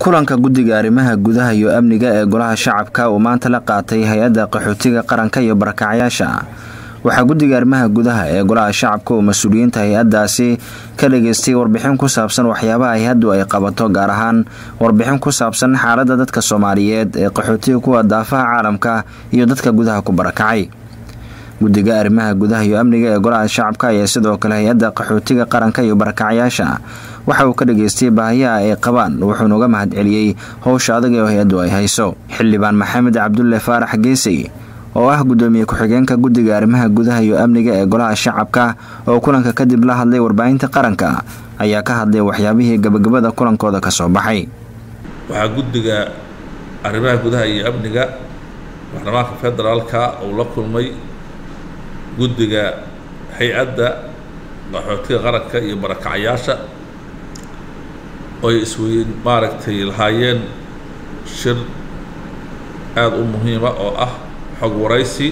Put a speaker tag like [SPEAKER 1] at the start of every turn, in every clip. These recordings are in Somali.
[SPEAKER 1] kulanka guddiga arrimaha gudaha iyo amniga ee golaha shacabka uu maanta la qaatay hay-adda qaxootiga qaranka iyo barakacyaasha waxaa guddiga arrimaha gudaha ee golaha shacabka uu mas-uuliyiinta hay-addaasi ka dhageystay warbixin ku saabsan waxyaabaha hay-addu ay qabato gaar ahaan warbixin ku saabsan xaaladda dadka soomaaliyeed ee qaxootiga kuwa daafaha caalamka iyo dadka gudaha ku barakacay guddiga arrimaha gudaha iyo amniga ee golaha shacabka ayaa sidoo kale hay-adda qaxootiga qaranka iyo barakacyaasha waxa uu ka dhageystay baahiyaha ay qabaan wuxuuna uga mahad celiyey howsha adag ee hay-addu ay hayso xildhibaan maxamed cabdulle faarax geesay oo ah guddoomiye ku-xigeenka guddiga arrimaha gudaha iyo amniga ee golaha shacabka oo kulanka kadib la hadlay warbaahinta qaranka ayaa ka hadlay waxyaabihii gabagabada kulankooda ka soo baxay
[SPEAKER 2] waxaa guddiga arrimaha gudaha iyo amniga baarlamaanka federaalka uu la kulmay guddiga hay-adda qaxootiga qaranka iyo barakacyaasha oy isweyn maaragtay lahaayeen shir aada u muhiima oo ah xog waraysi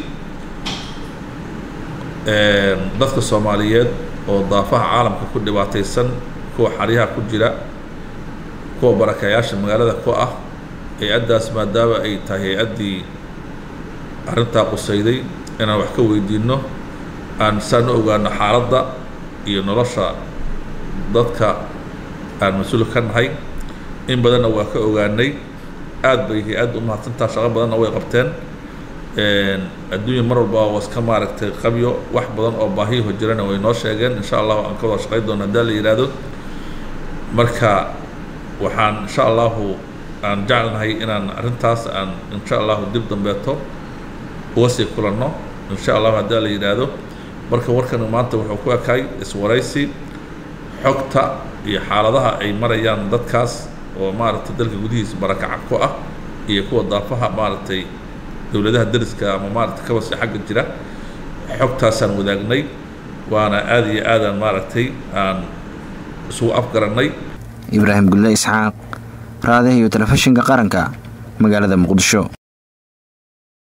[SPEAKER 2] dadka soomaaliyeed oo daafaha caalamka ku dhibaataysan kuwa xaryaha ku jira kuwa barakayaasha magaalada ku ah hay-addaas maadaama ay tahay hay-addii arrintaa qusayday inaan wax ka weydiino aan saan u ogaano xaaladda iyo nolosha dadka aan mas-uul ka nahay in badanna waa ka ogaanay aad bay hay-adda u mahadsantaa shaqo badanna way qabteen adduunya mar walba waa iska maaragtay qabyo wax badan oo baahiyaho jirana way noo sheegeen insha allahu aan ka wada shaqayn doono haddaa la yidhaahdo marka waxaan insha allahu aan jeclnahay inaan arrintaas aan insha allahu dib dambeeto uga sii kulanno insha allahu haddaa la yidhaahdo marka warkan maanta wuxuu ku ekaay iswaraysi xogta iyo xaaladaha ay marayaan dadkaas oo maaragtay dalka gudihiisa barakaca ku ah iyo kuwa daafaha maaragtay dowladaha dariska ama maaragtay kabasi xagga jira xogtaasaan wadaagnay waana aada iyo aadaan maaragtay aan isugu afgarannay
[SPEAKER 1] ibraahim gulle isxaaq raadiha iyo telefishinka qaranka magaalada muqdisho